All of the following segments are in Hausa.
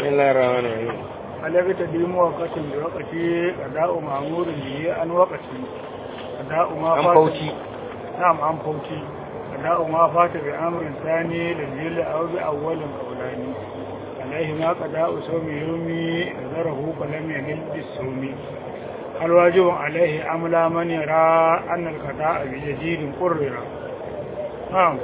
الله الرحمن الرحيم عليك تديم وقت بوقت أداء مأمور به عن وقت أداء ما an فات fauci نعم عن فوتي أداء ما فات بأمر ثاني للجل أو بأول قولاني عليه ما قضاء صوم يومي نذره فلم ينل بالصوم الواجب عليه أملا من يرى أن القضاء بجديد قرر نعم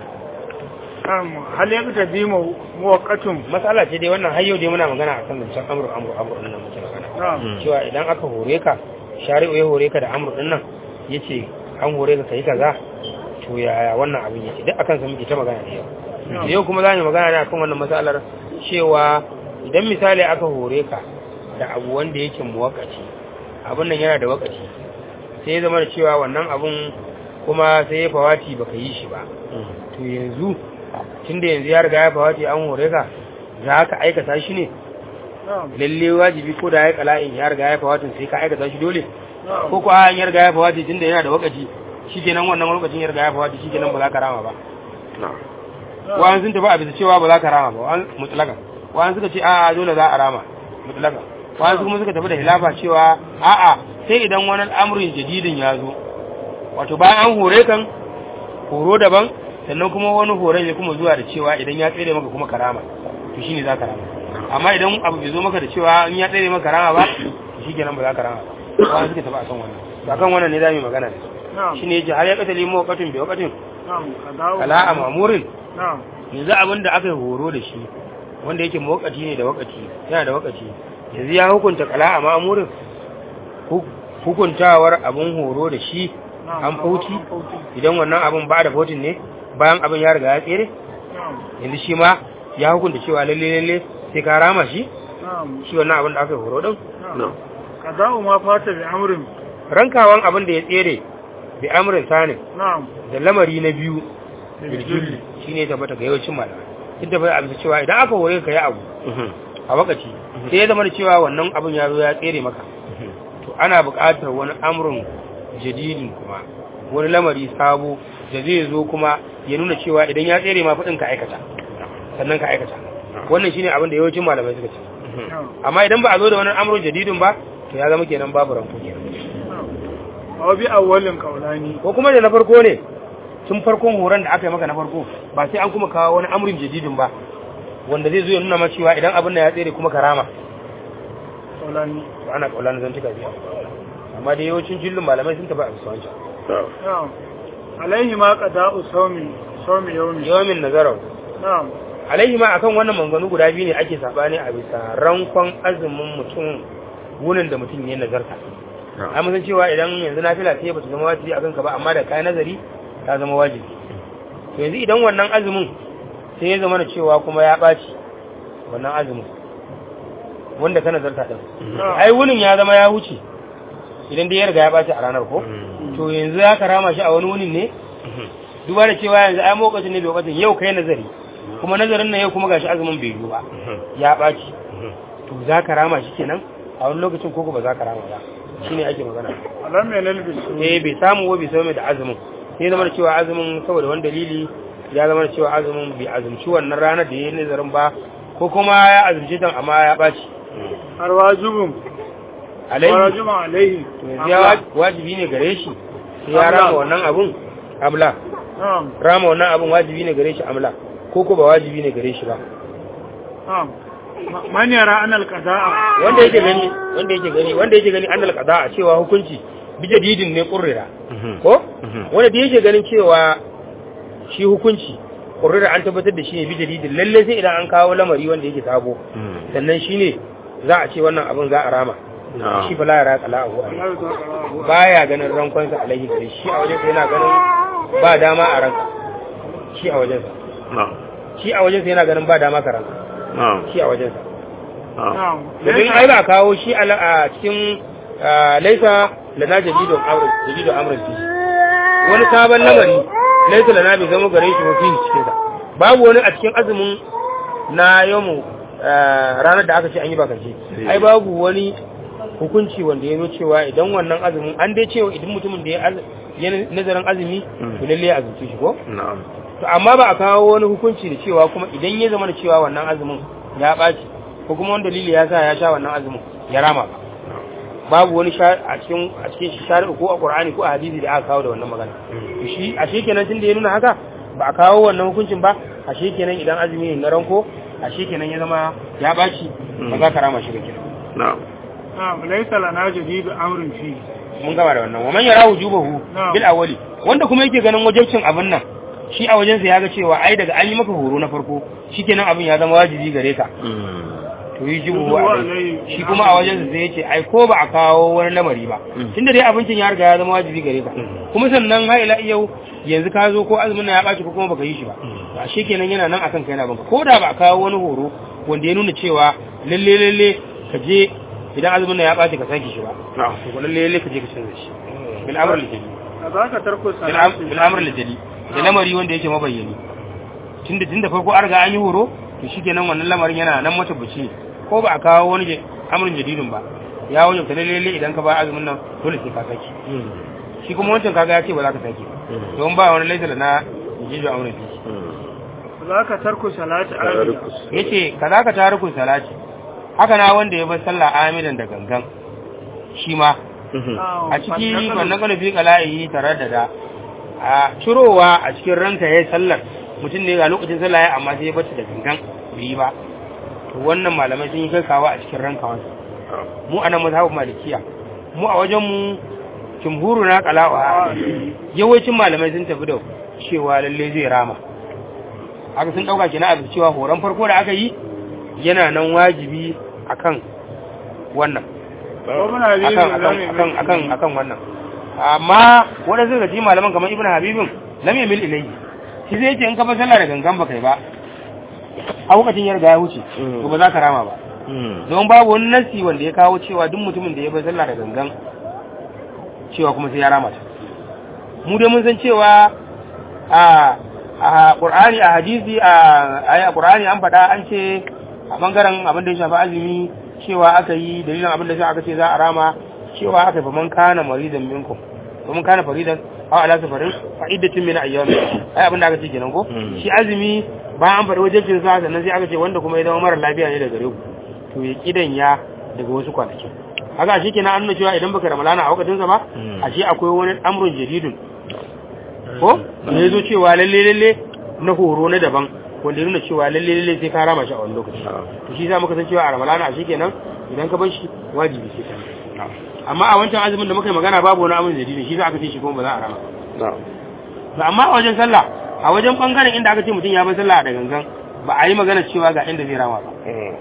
نعم هل يقتدي موقت matsala ce dai wannan har yau dai muna magana akan zancen amru amru amru din nan muke magana نعم cewa idan aka hore ka shari'u ya hore ka da amru din nan yace an hore ka kai kaza to yaya wannan abin yake duk akan sa muke ta magana ne yau نعم yau kuma za mu magana ne akan wannan matsalar cewa idan misali aka hore ka da abu wanda yake muwakkaci abin nan yana da wakaci sai ya zama da cewa wannan abun kuma sai ya fawati baka yi shi ba to yanzu tunda yanzu ya riga ya fawati an hore ka za ka aikata shi ne نعم lalle wajibi ko da ya kala'in ya riga ya fawatin sai ka aikata shi dole نعم ko ko an ya riga ya fawati tunda yana da wakaci shikenan wannan lokacin ya riga ya fawati shikenan ba za ka rama ba wa'an sun tafi a bisa cewa ba za ka rama ba wa'an mutlaka wa'an suka ce a'a dole za a rama mutlaka wa'an su kuma suka tafi da hilafa cewa a'a sai idan wani al'amurin jadidin ya zo wato bayan an hore kan horo daban sannan kuma wani horon ya kuma zuwa da cewa idan ya tsere maka kuma karama to shine za ka rama amma idan abu bai zo maka da cewa in ya tsere maka karama ba to shikenan ba za ka rama ba wa'an suka tafi akan wannan to akan wannan ne za mu yi magana ne نعم shine yace har ya katali mu wakatin bi wakatin نعم قضاء kala a mamurin نعم yanzu abin da aka yi horo da shi wanda yake mawakaci ne da wakaci yana da wakaci yanzu ya hukunta kala a ma'amurin hu- hukuntawar abin horo da shi نعم an fauci an fauci. idan wannan abin ba da fautin ne bayan abin ya riga ya tsere نعم yanzu shi ma ya hukunta cewa lalle lalle sai ka rama shi نعم shi wannan abin da aka yi horo din نعم قضاء ما فات بأمر rankawan abin da ya tsere bi amrin sanin نعم da lamari na biyu biljulli shine ya tabbata ga yawancin malamai duk da bai abin cewa idan aka hore ka yi abu a wakaci sai ya zama da cewa wannan abin ya zo ya tsere maka to ana buƙatar wani amurin jadidin kuma wani lamari sabo da zai zo kuma ya nuna cewa idan ya tsere ma faɗin ka aikata sannan ka aikata wannan shine abin da yawancin malamai suka ce نعم amma idan ba a zo da wani amurin jadidin ba to ya zama kenan babu ranko kenan نعم أو بأول قولاني ko kuma da na farko ne tun farkon horon da aka yi maka na farko ba sai an kuma kawo wani amurin jadidin ba wanda zai zo ya nuna ma cewa idan abin da ya tsere kuma karama قولاني to ana kaula na zantuka biya amma da yawancin jillin malamai sun tafi a bisa wancan نعم عليه ما قضاء صوم صوم يومي yawamin nazarar نعم alaihi ma akan wannan manganu guda biyu ne ake sabani a bisa rankon azumin mutum wunin da mutum ya nazarta ai mun san cewa idan yanzu nafila ce ba ta zama wajibi akan ka ba amma da kai nazari ta zama wajibi to yanzu idan wannan azumin sai ya zama da cewa kuma ya ɓaci wannan azumin wanda ka nazarta din ai wunin ya zama ya wuce idan dai ya riga ya ɓaci a ranar ko to yanzu ya karama shi a wani wunin ne duba da cewa yanzu ai lokacin ne bai lokacin yau kai nazari kuma nazarin nan yau kuma gashi azumin bai yiwu ba ya ɓaci to za ka rama shi kenan a wani lokacin koko ba za ka rama ba shine ake magana alam yanal bisu eh bai samu wa bai samu mai da azumin sai zama da cewa azumin saboda wani dalili ya zama da cewa azumin bai azumci wannan ranar da ya yi nazarin ba ko kuma ya azumci ta amma ya ɓaci har wajibun alaihi wajibun alaihi to yanzu ya wa- wajibi ne gare shi sai ya rama wannan abun amla na'am rama wannan abun wajibi ne gare shi amla ko ko ba wajibi ne gare shi ba na'am Ma- man yara an alqada'a wanda yake gani wanda yake gani wanda yake gani annal qada cewa hukunci bijadidin ne qurrira ko wanda da yake ganin cewa shi hukunci qurrira an tabbatar da shi ne bijadidin lalle sai idan an kawo lamari wanda yake sabo sannan shine za a ce wannan abin za a rama shi fa la yara qala'u Allah ya tsara baya ganin rankonsa alaihi gare shi a wajen yana ganin ba dama a ranka shi a wajensa shi a wajensa yana ganin ba dama ka ranka shi a wajensa na'am domin ai ba kawo shi a la- a cikin ah, laisa lana jadidun amr jadidun amr fi wani sabon lamari laisa lana bai zama gare shi mafi cikin sa babu wani a cikin azumin na yamu ranar da aka ce an yi bakance ai babu wani hukunci wanda ya zo cewa idan wannan azumin an dai cewa idan mutumin da ya az- ya nazarin azumi to lalle ya azumci shi ko to amma ba a kawo wani hukunci da cewa kuma idan ya zama da cewa wannan azumin ya ɓaci ko kuma wani dalili ya sa ya sha wannan azumin ya rama ba babu wani a cikin a cikin shari'a ko a Qur'ani ko a hadisi da aka kawo da wannan magana to shi a kenan tunda ya nuna haka ba a kawo wannan hukuncin ba a kenan idan azumi ne na ranko a kenan ya zama ya baci ba za ka rama shi ba kenan na'am na'am laysa lana jadidu amrin fi mun gama da wannan wa man yara wujubahu bil awwali wanda kuma yake ganin wajibcin abin nan shi a wajensa ya ga cewa ai daga an yi maka horo na farko shikenan abin ya zama wajibi gare ka to yi jibu alai shi kuma a wajensa sai yace ai ko ba a kawo wani lamari ba tunda dai abincin ya riga ya zama wajibi gare ka kuma sannan ha ila yau yanzu ka zo ko azumin ya baci ko kuma baka yi shi ba ba shikenan yana nan akan kai na banka ko da ba a kawo wani horo wanda ya nuna cewa lalle lalle ka je idan azumin ya baci ka sake shi ba to lalle lalle ka je ka canza shi bil amr al jadi zaka tarko salati bil amr al jadi da lamari wanda yake mabayyani tunda tunda farko an riga an yi horo to shikenan wannan lamarin yana nan matabbaci ko ba a kawo wani amrin jadidin ba ya wajen ta lalle idan ka ba azumin nan dole sai ka saki shi kuma wancan kaga ya ce ba za ka saki don ba wani laisa da na jijo amrin fi za ka tarku salati amina yace ka za ka taruku salati haka na wanda ya bar sallah amidan da gangan shi ma a ciki wannan kana fi kala'i tare da da a cirowa a cikin ranka yayin sallar mutum ne ga lokacin sallah ya amma sai ya bata da gangan bai yi ba to wannan malamai sun yi gaggawa a cikin ranka wasu mu anan mazhabin malikiya mu a wajen mu jumhuru na kalawa yawancin malamai sun tafi da cewa lalle zai rama haka sun dauka kenan a cewa horon farko da aka yi yana nan wajibi akan wannan akan akan akan akan akan wannan amma wanda suka ji malaman kamar ibnu habibin lam yamil ilayhi shi zai ce in ka fa sallah da gangan ba kai ba a lokacin ya riga ya wuce to ba za ka rama ba don babu wani nasi wanda ya kawo cewa duk mutumin da ya bar sallah da gangan cewa kuma sai ya rama ta mu dai mun san cewa a a qur'ani a hadisi a ayi a qur'ani an faɗa an ce a bangaren abin da ya shafi azumi cewa aka yi dalilin abin da aka ce za a rama cewa aka yi faman kana maridan minkum faman kana faridan aw ala safarin fa iddatun min ayyam ai abin da aka ce kenan ko shi azumi ba an faɗi wajibcin sa sannan sai aka ce wanda kuma ya zama mara lafiya ne daga gare ku to ya kidan ya daga wasu kwanaki haka shi kenan an nuna cewa idan baka ramalana a wakacin sa ba ashe akwai wani amrun jaridun ko ne zo cewa lalle lalle na horo na daban wanda ya nuna cewa lalle lalle sai ka rama shi a wani lokaci to shi za muka san cewa a ramalana ashe kenan idan ka bar shi wajibi sai ka amma a wancan azumin da muka yi magana babu wani amrun jaridun shi za aka ce shi kuma ba za a rama ba amma a wajen sallah a wajen bangaren inda aka ce mutum ya bar sallah da gangan ba a yi magana cewa ga inda zai rama ba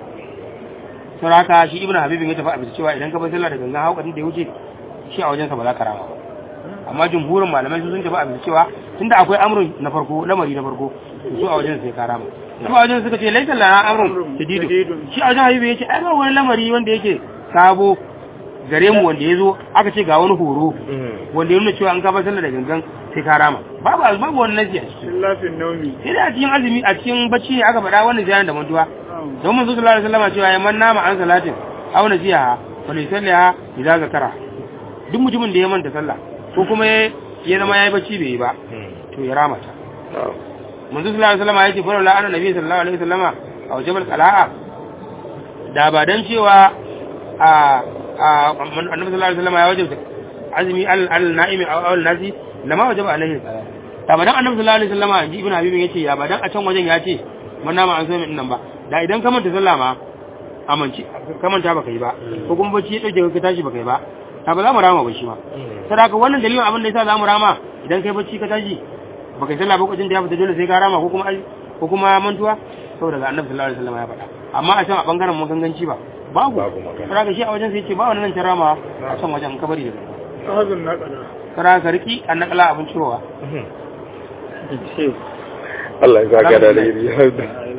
sau haka shi ibn habibin ya tafi a bisa cewa idan ka bar sallah da gangan haukatin da ya wuce shi a wajensa ba za ka rama ba amma jumhurin malamai su sun tafi a bisa cewa tunda akwai amrun na farko lamari na farko su a wajen sai ka rama su a wajen suka ce laisa lana amrun shadidu shi a wajen habibu ya ce ai ba wani lamari wanda yake sabo gare mu wanda ya zo aka ce ga wani horo wanda ya nuna cewa an ka bar sallah da gangan sai ka rama babu babu wani nasi a ciki lafin naumi sai da a cikin azumi a cikin bacci ne aka faɗa wannan ziyarar da mantuwa don manzo sallallahu alaihi wasallam cewa ya man nama an salatin aw nasiha fa li sallaha idza zakara duk mutumin da ya manta sallah ko kuma ya zama yayi bacci bai yi ba to ya rama ta manzo sallallahu alaihi wasallam ya ce fa la anna nabi sallallahu alaihi wasallama a wajibal qala'a da ba dan cewa a annabi sallallahu alaihi wasallam ya wajibta azumi al al na'imi aw al nasi lama wajaba alaihi qala'a da ba dan annabi sallallahu alaihi wasallama ji ibn habibin yace ya ba dan a can wajen ya ce man nama an so min nan ba da idan ka manta sallah ma amince ka manta baka yi ba ko kuma bacci ya dauke ka tashi baka yi ba ta ba za mu rama ba shi ma sadaka wannan dalilin abin da yasa za mu rama idan kai bacci ka tashi baka yi sallah ba lokacin da ya fita dole sai ka rama ko kuma ko kuma mantuwa saboda ga annabi sallallahu alaihi wasallam ya faɗa amma a can a bangaren maganganci ba babu sadaka shi a wajen sai ce ba wannan can rama a can wajen ka bari da sahazun naqala sadaka ka riki an nakala abin cirowa Allah ya saka da alheri